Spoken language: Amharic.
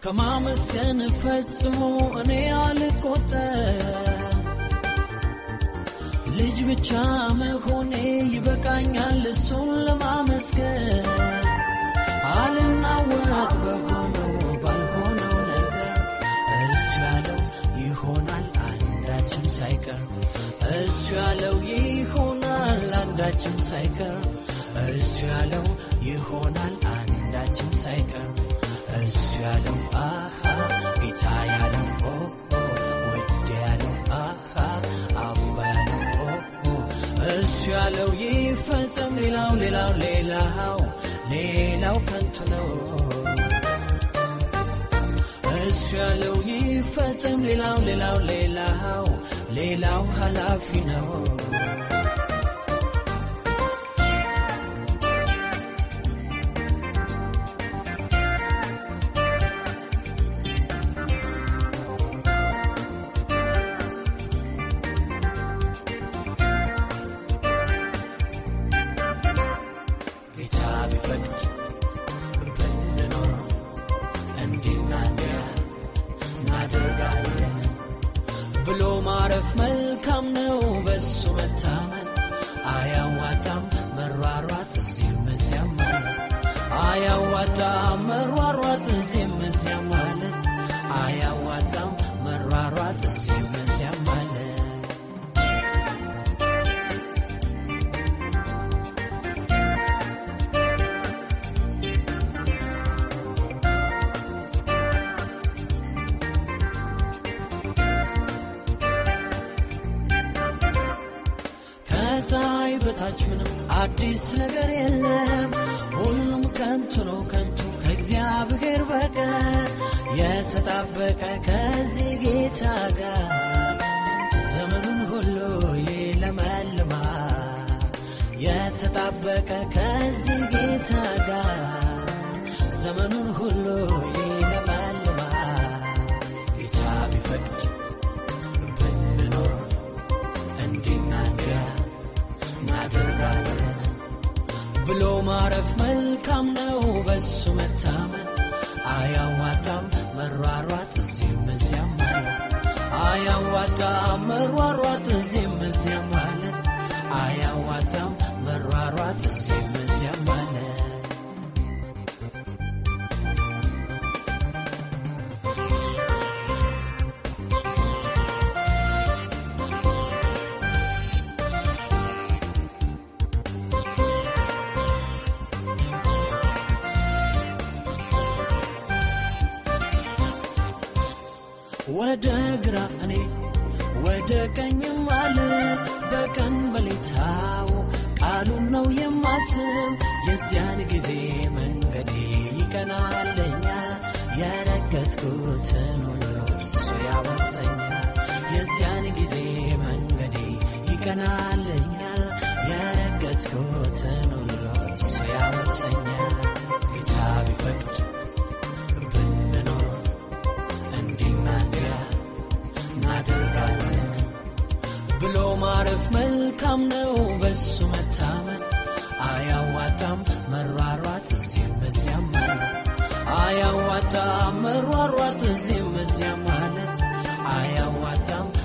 ከማመስገን ፈጽሞ እኔ አልቆጠር ልጅ ብቻ መሆኔ ይበቃኛል እሱን ለማመስገን አልናወራት በሆነው ባልሆነው ነገር እሱ ያለው ይሆናል አንዳችም ሳይቀር እሱ ያለው ይሆናል አንዳችም ሳይቀር እሱ ያለው ይሆናል አንዳችም ሳይቀር እሱ ያለው አሃ ጌታ ያለው ኦ ኦ ወድ ያለው አሃ አባ ያለው ኦ ኦ እሱ ያለው ይፈጸም ሌላው ሌላው ሌላው ሌላው ከንቱ ነው እሱ ያለው ይፈጸም ሌላው ሌላው ሌላው ሌላው ኃላፊ ነው ጌታ ቢፈቅድ ብንኖር እንዲና እንዲያ እናደርጋለን ብሎ ማረፍ መልካም ነው። በሱ መታመን አያዋጣም መሯሯጥ እዚህም እዚያም ማለት አያዋጣም መሯሯጥ እዚህም እዚያም ማለት አያዋጣም መሯሯጥ እዚህም እዚያም ማለት ከፀሐይ በታች ምንም አዲስ ነገር የለም። ሁሉም ከንቱ ነው ከንቱ ከእግዚአብሔር በቀር የተጣበቀ ከዚህ ጌታ ጋር ዘመኑን ሁሉ ይለመልማል። የተጣበቀ ከዚህ ጌታ ጋር ዘመኑን ሁሉ ይለመልማል። ጌታ ቢፈቅድ ብንኖር እንዲና እንዲያ እናደርጋለን ብሎ ማረፍ መልካም ነው። በሱ መታመን አያዋጣም መሯሯጥ እዚህም እዚያም ማለት አያዋጣም መሯሯጥ እዚህም እዚያም ማለት አያዋጣም መሯሯጥ እዚህም እዚያም ማለት ወደ ግራ እኔ ወደ ቀኝም አለ በቀን በሌታው ቃሉን ነው የማስብ የዚያን ጊዜ መንገዴ ይቀናለኛል የረገጥኩትን ሁሉ እሱ ያወርሰኛል የዚያን ጊዜ መንገዴ ይቀናለኛል የረገጥኩትን ሁሉ እሱ ያወርሰኛል ጌታ ቢፈቅድ ብንኖር እንዲና እንዲያ እናደርጋለን ብሎ ማረፍ መልካም ነው። በሱ መታመን አያዋጣም መሯሯጥ እዚህም እዚያም ማለት አያዋጣም መሯሯጥ እዚህም እዚያም ማለት አያዋጣም